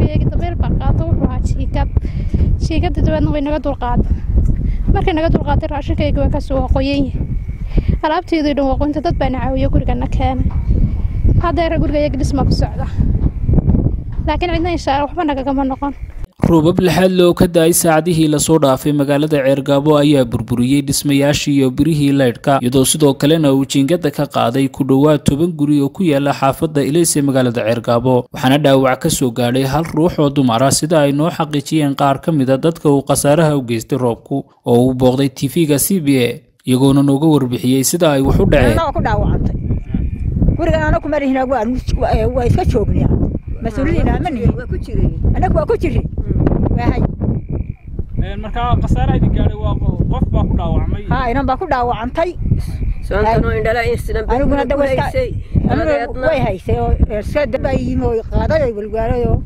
gurigayga dabeel baa qaado wuxuu ahaa jiikad jiikadii dabeedna way naga dulqaaday markay naga dulqaaday raashinkayga waa kasoo qoyan yahay alaabteedii dhan waqooynta dad baana caawiyo gurigana keenay haddeera gurigayaga dhisma ku socda laakiin cidna inshaa waxba nagagama noqon roobab lixaad loo ka da-ay saacadihii lasoo dhaafay magaalada ceergaabo ayaa burburiyey dhismayaashii iyo birihii laydhka iyadoo sidoo kalena uu jiingada ka qaaday ku dhowaad toban guri oo ku yaala xaafadda ilays ee magaalada ceergaabo waxaana dhaawac ka soo gaadhay hal ruux oo dumar ah sida ay noo xaqiijiyeen qaar ka mid a dadka uu khasaaraha u geystay roobku oo uu booqday tv-ga c b a iyagoona nooga warbixiyey sida ay wax u dhaceen gurigan anaku marihina waa iska joognaa mas-uuliyiin ama nihin anaku waa ku jiri waahay markaa khasaaraha idin gaadhay waa qof baa ku dhaawacmay haa inan baa ku dhaawacantay aniguna da way haysay oo iska dabaa yimi oo qaaday oo walwaalay oo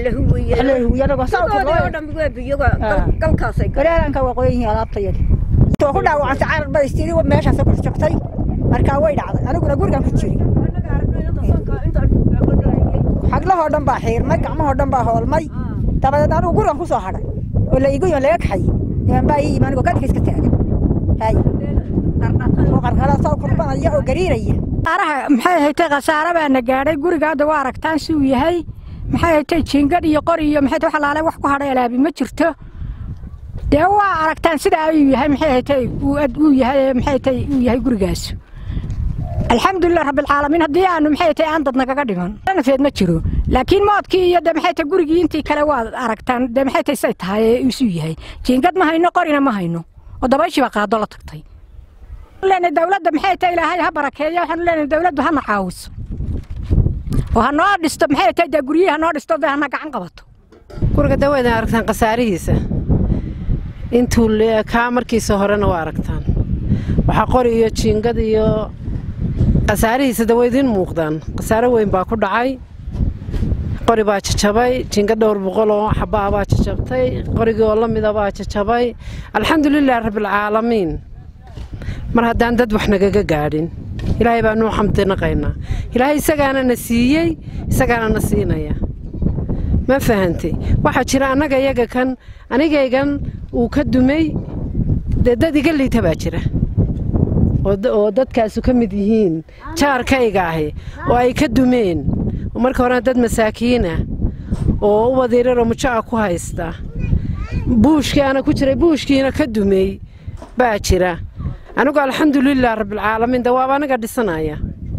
gareeranka waa qoyan yihiin alaabtayadi oo ku dhaawacantay carar bay istiri meeshaas ku jabtay markaa way dhacday aniguna gurigan ku jiri xaglahoo dhan baa xiirmay gacmahoo dhan baa hoolmay dabadeed anigu gurigan ku soo hadhay oo la igu yon laga kaxay niman baa ii yimi anigoo kadhika iska taagan hay oo qarqaraasoo kurbanaya oo gariiraya qaaraha maxay haytay khasaare baana gaadhay guriga hadda waa aragtaan si uu yahay maxay haytay jiingad iyo qori iyo maxay wax alaale wax ku hadhay alaabi ma jirto dee waa aragtaan sidaa ayuu yahay maxay haytay uu yahay maxay haytay uu yahay gurigaas alxamdulilah rabbilcaalamiin haddii aanu maxay tahay aan dad nagaga dhiman nafeed ma jiro laakiin moodkii iyo de maxay tahay gurigii intii kale waad aragtaan de maxay tahay say tahay ee isu yahay jiingad ma hayno qorina ma hayno oo dabayshii baa qaado la tagtay leenahay dawladda maxay tahay ilaahay ha barakeeyo waxaanu leenahay dawladdu hana caawiso oo ha noo dhisto maxay tahay dee guryihii ha noo dhisto dee hana gacan qabato guriga daweydna aragtaan khasaarihiisa intuu kaa markiisa horena waa aragtaan waxaa qori iyo jiingad iyo khasaarihiisa daweydiin muuqdaan khasaare weyn baa ku dhacay qori baa jajabay jinga dhowr boqol oo xabaa baa jajabtay qorigii oo la mida baa jajabay alxamdulilah rabbilcaalamiin mar haddaan dad wax nagaga gaadhin ilaahay baa nuu xamdinaqaynaa ilaahay isagaana na siiyey isagaana na siinaya ma fahantay waxaa jira annaga iyaga kan anigaygan uu ka dumay dee dad iga liita baa jira oo dadkaasu ka mid yihiin jaarkayga ahi oo ay ka dumeen marka horena dad masaakiinah oo u wadiiraroo mujaca ku haysta buushkii ana ku jiray buushkiina ka dumey baa jira anigu alxamdulilah rabbilcaalamiin de waaba aniga dhisanaya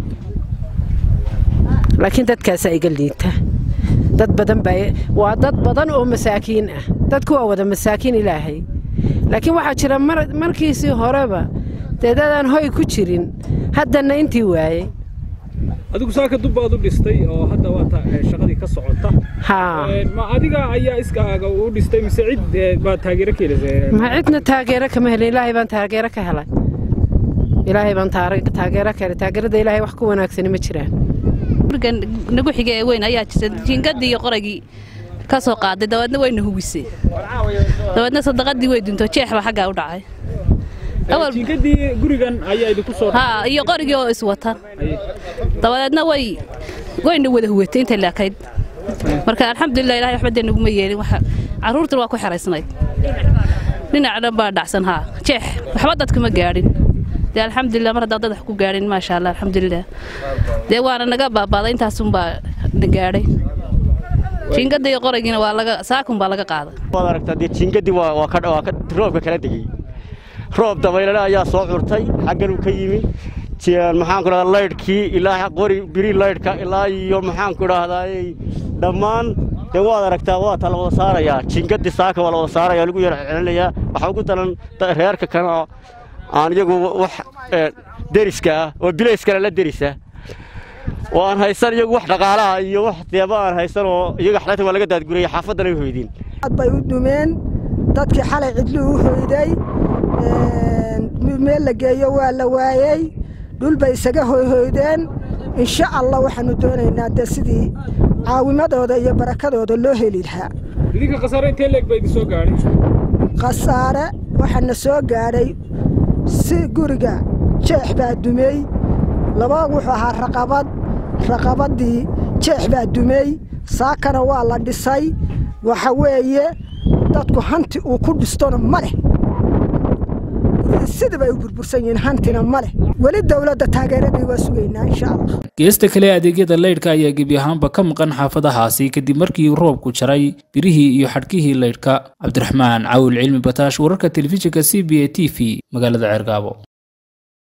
laakiin dadkaasaa iga liita dad badan baa waa dad badan oo masaakiin ah dadku waa wada masaakiin ilaahay laakiin waxaa jira markiisii horeba dee dadaan hoy ku jirin haddana intii waayey adigu saaka dub baad u dhistay oo hadda waa shaqadii ka socota haa ma adiga ayaa iskaaga u dhistay mise cid baad taageero ka helisay ma cidna taageero kama helin ilaahay baan taageero ka helay ilaahay baan taageero ka helay taageerada ilaahay wax ku wanaagsani ma jiraan gurigan nagu xiga ee weyn ayaa jirta jiingadii iyo qoragii ka soo qaaday dabeedna wayna huwisay dabeedna sadaqadii way dunto jeex baa xaggaa u dhacay jiingadii gurigan ayaa idinku soo haa iyo qorigii oo iswata dabadeedna way wayna wada huwatay intay laakayd marka alxamdulilah ilahay waxba dee naguma yeelin waxa carruurtuna waa ku xeraysnayd dhinac dhan baa dhacsan haa jeex waxba dadkuma gaadhin dee alxamdulilah mar haddaan dad wax ku gaadhin maasha allah alxamdulilah dee waana naga baabaaday intaasunbaa na gaadhay jiingadda iyo qoragiina waa laga saakun baa laga qaaday waad aragtaa dee jiingadii waa waa ka waa ka roobka kala degay roob dabaylana ayaa soo curtay xaggan uu ka yimi maxaan ku dhahdaa laydhkii ilaa qori biri laydhka ilaa iyo maxaan ku dhahdaa dhammaan dee waad aragtaa waa ta la wada saarayaa jiingadii saaka waa la wada saaraya lagu yar celinayaa waxaa ugu daran reerka kana aan iyagu wax deriska ah oo bilayskana la derisa oo aan haysan iyagu wax dhaqaalaha iyo wax deeba aan haysan oo iyaga xalata waa laga daadguraya xaafaddana ay hoydeen aad bay u dumeen dadkii xalay cidlu u hoyday meel la geeyo waa la waayey dhul bay isaga hoyhoydeen insha allah waxaanu doonaynaa dee sidii caawimadooda iyo barakadooda loo heli lahaa idinka khasaare intee leeg baa idin soo gaadhay khasaare waxaana soo gaadhay si guriga jeex baa dumey laba wuxuu ahaa raqabad raqabaddii jeex baa dumey saakana waa la dhisay waxa weeye dadku hanti uu ku dhistona ma leh sidaba ay u burbursan yihiin hantina ma leh weli dowladda taageeradii waa sugaynaa insha allah geesta kale adeegyada laydhka ayaa gebi ahaanba ka maqan xaafadahaasi kadib markii roobku jaray birihii iyo xadhkihii laydhka cabdiraxmaan cawil cilmi bataash wararka telefishinka c b a t v magaalada ceergaabo